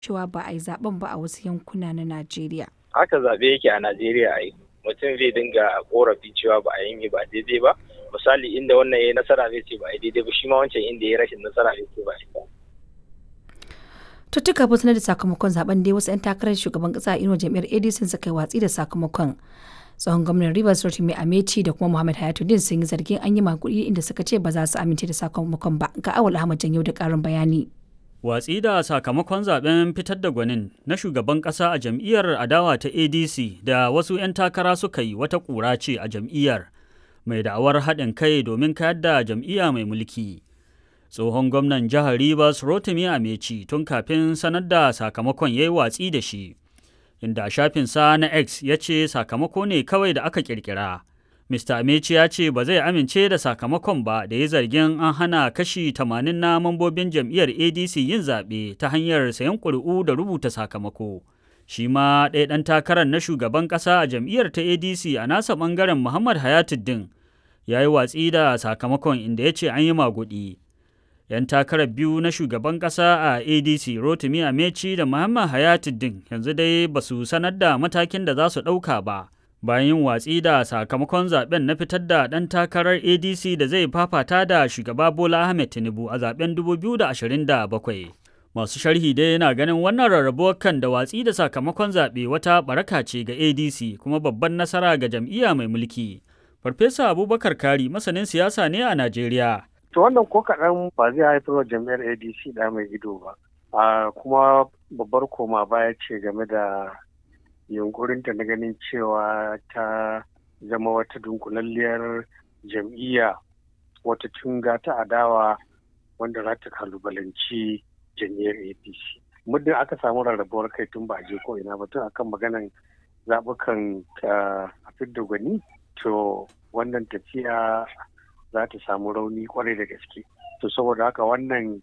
cewa ba a yi zaben ba a wasu yankuna na Najeriya. Haka zaɓe yake a Najeriya ai. Mutum zai dinga korafi cewa ba a yi ba daidai ba. Misali inda wannan ya yi nasara zai ce ba a yi daidai ba shi ma wancan inda ya rashin nasara zai ce ba a yi ba. Tuttuka ba sanar da sakamakon zaben dai wasu 'yan takarar shugaban kasa inuwa jam'iyyar ADC suka yi watsi da sakamakon. tsohon gwamnan Rivers Rotimi Amechi da kuma Muhammad Hayatuddin sun yi zargin an yi makudi inda suka ce ba za su amince da sakamakon ba ga awal Ahmad Janyo da karin bayani. Watsi da sakamakon zaben fitar da gwanin na shugaban kasa a jam'iyyar adawa ta ADC da wasu 'yan takara suka yi wata ƙura ce a jam'iyyar mai da'awar haɗin kai domin kayar da jam'iyya mai mulki. Tsohon gwamnan jihar Rivers Rotimi Amechi tun kafin sanar da sakamakon ya yi watsi da shi. inda shafinsa na X ya ce sakamako ne kawai da aka kirkira. Mr. Amechi ya ce ba zai amince da sakamakon ba da ya zargin an hana kashi 80 na mambobin jam'iyyar ADC yin zaɓe ta hanyar sayan ƙuri'u da rubuta sakamako. Shi ma ɗaya ɗan takarar na shugaban ƙasa a jam'iyyar ta ADC a nasa ɓangaren Muhammad Hayatuddin ya yi watsi da sakamakon inda ya ce an yi maguɗi. 'yan takarar biyu na shugaban ƙasa a adc rotimi amechi da muhammad hayatuddin yanzu dai ba su sanar da matakin da za su ɗauka ba bayan yin watsi da sakamakon zaben na fitar da ɗan takarar adc da zai fafata da shugaba bola ahmed tinubu a zaben 2027 masu sharhi dai yana ganin wannan rarrabuwar kan da watsi da sakamakon zaɓe wata baraka ce ga adc kuma babban nasara ga jam'iyya mai mulki farfesa abubakar kari masanin siyasa ne a najeriya To wannan ko kaɗan ba zai haifar wa jam'iyyar ADC da mai ido ba. A kuma babbar koma baya ce game da yunkurinta na ganin cewa ta zama wata dunkulalliyar jam'iyya wata tunga ta adawa wanda za ta kalubalanci jam'iyyar APC. Muddin aka samu rarrabuwar kai tun ba je ko ina ba tun akan maganan zaɓukan a fidda gwani to wannan tafiya za ta samu rauni kwarai da gaske to saboda haka wannan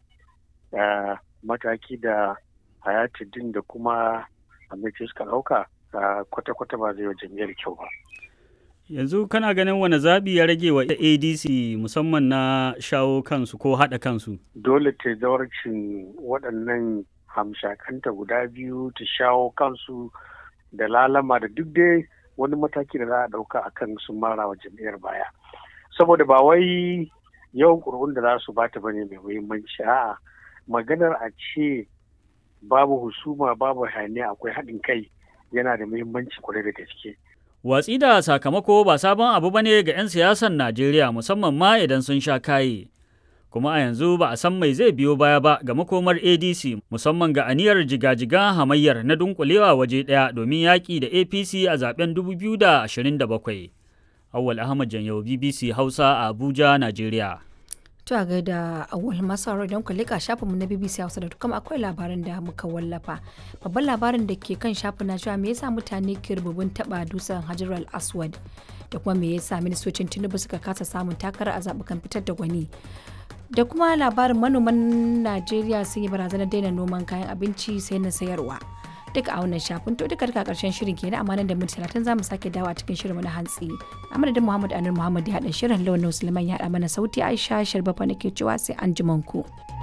mataki da hayatuddin da kuma amince suka ɗauka kwata-kwata ba zai wa jam'iyyar kyau ba yanzu kana ganin wani zaɓi ya rage wa adc musamman na shawo kansu ko haɗa kansu dole ta zawarcin waɗannan hamshakanta guda biyu ta shawo kansu da lalama da duk dai wani mataki da za a ɗauka akan sun mara wa jam'iyyar baya saboda ba wai yawan ƙuri'un da za su bata bane mai muhimmanci a'a maganar a ce babu husuma babu hayaniya akwai haɗin kai yana da muhimmanci kwarai da gaske watsi da sakamako ba sabon abu bane ga 'yan siyasar najeriya musamman ma idan sun sha kaye kuma a yanzu ba a san mai zai biyo baya ba ga makomar adc musamman ga aniyar jigajigan hamayyar na dunkulewa waje ɗaya domin yaƙi da apc a zaben 2027 Awal Ahmad Janyau BBC Hausa a Abuja, Najeriya. To a gaida awal masu haro idan ku leka shafinmu na BBC Hausa da kuma akwai labaran da muka wallafa. Babban labarin da ke kan shafin na cewa me yasa mutane ke rububin taba dusan Hajar al-Aswad da kuma me yasa ministocin Tinubu suka kasa samun takara a zabukan fitar da gwani. Da kuma labarin manoman Najeriya sun yi barazanar daina noman kayan abinci sai na sayarwa. duka a wannan shafin to duka duka karshen shirin ke na amanan da minti talatin za mu sake dawa cikin shirin na hantsi a madadin muhammad anur muhammad ya haɗa shirin lawan suleiman ya haɗa mana sauti aisha sharbafa nake cewa sai an ku.